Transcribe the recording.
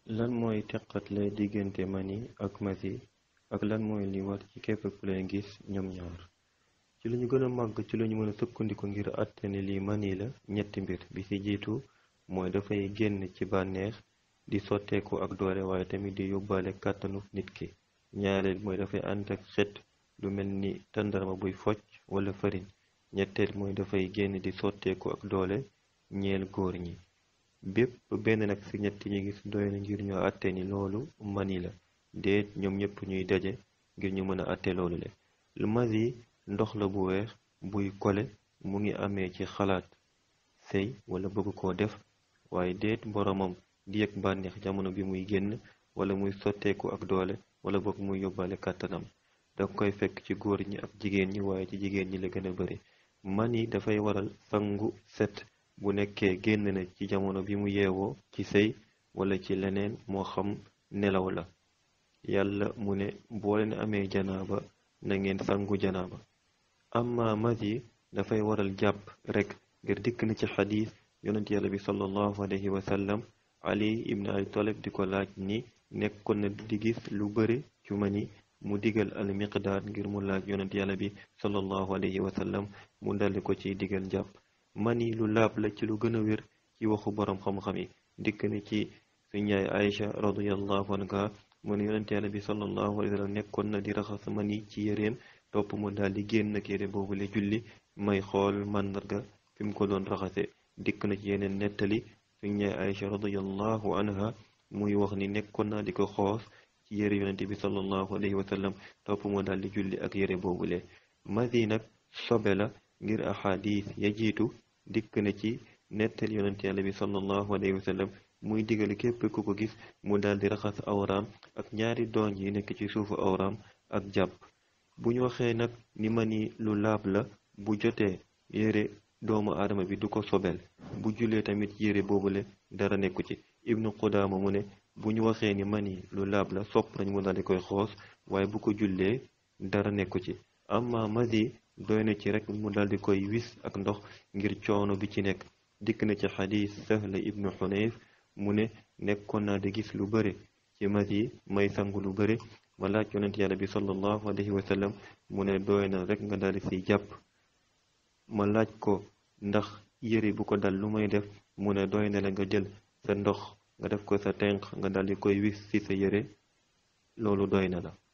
lan mooy teqatle diggante mani ak masi ak lan mooy li war ci képp ku leen gis ñoom ñaar ci lu ñu gën a màgg ci lu ñu mën a sukkandiku ngir àtte ne lii mani la ñetti mbir bi ci jiitu mooy dafay génn ci bànneex di sotteeku ak doole waaye tamit di yóbbaale kàttanu nit ki ñaareel mooy dafay ànd ak xet lu mel ni tàndarma buy focc wala farine ñetteel mooy dafay génn di sotteeku ak doole ñeel góor ñi bépp benn nag ci ñetti ñu gis doy na ngir ñoo àtte ni loolu mani la déet ñoom ñëpp ñuy daje ngir ñu mën a àtte loolu le lu masi ndox la bu weex buy kole mu ngi amee ci xalaat sëy wala bëgg koo def waaye déet boromam di yëg bànneex jamono bi muy génn wala muy sotteeku ak doole wala boog muy yóbbaale kàttanam da koy fekk ci góor ñi ak jigéen ñi waaye ci jigéen ñi la gën a bari mani dafay waral sangu set bu nekkee génn na ci jamono bi mu yeewoo ci sëy wala ci leneen moo xam nelaw la yàlla mu ne boo leen amee janaaba na ngeen sangu janaaba amma masi dafay waral jàpp rekk ngir dikk na ci xadiis yonent yàlla bi sallallahu alayhi wa sallam ali ibn abi talib di ko laaj ni nekkoon na di gis lu bëri ci mani mu digal al miqdaad ngir mu laaj yonent yàlla bi sallallahu alayhi wa sallam mu daldi ko ci digal jàpp mani lu laab la ci lu gën a wér ci waxu boroom xam-xam yi dikk na ci suñ yaay Aïcha radiyallahu anha mu ne yonent yàlla bi sallallahu alayhi wa sallam nekkoon na di raxas mani ci yéreem topp mu daal di génn ak yére boobu le julli may xool màndarga fi mu ko doon raxase dikk na ci yeneen nettali suñ yaay Aïcha radiyallahu anha muy wax ni nekkoon na di ko xoos ci yére yonent bi sallallahu alayhi wa sallam topp mu daal di julli ak yére boobu le masi nag sobe la ngir ahadis ya jiitu dikk na ci nettal yonent yàlla bi sallallahu alayhi wa sallam muy digal képp ku ko gis mu daal di raxas awraam ak ñaari doon yi nekk ci suufu awraam ak jàpp bu ñu waxee nag ni mani lu laab la bu jotee yére doomu aadama bi du ko sobel bu julee tamit yére boobule dara nekku ci ibnu qudaama mu ne bu ñu waxee ni mani lu laab la sopp nañ mu daal di koy xoos waaye bu ko jullee dara nekku ci amma masi doy na ci rek mu daldi koy wis ak ndox ngir coono bi ci nekk dikk na ci xadiis sahla ibnu xunayf mu ne nekkoon naa di gis lu bëre ci masi may sangu lu bëre ma laaj yonent yàlla bi sallallahu alayhi wa sallam mu ne doy na rek nga daldi siy jàpp ma laaj ko ndax yëre bu ko dal lu may def mu ne doy na la nga jël sa ndox nga def ko sa tenq nga daldi koy wis ci sa yëre loolu doy na la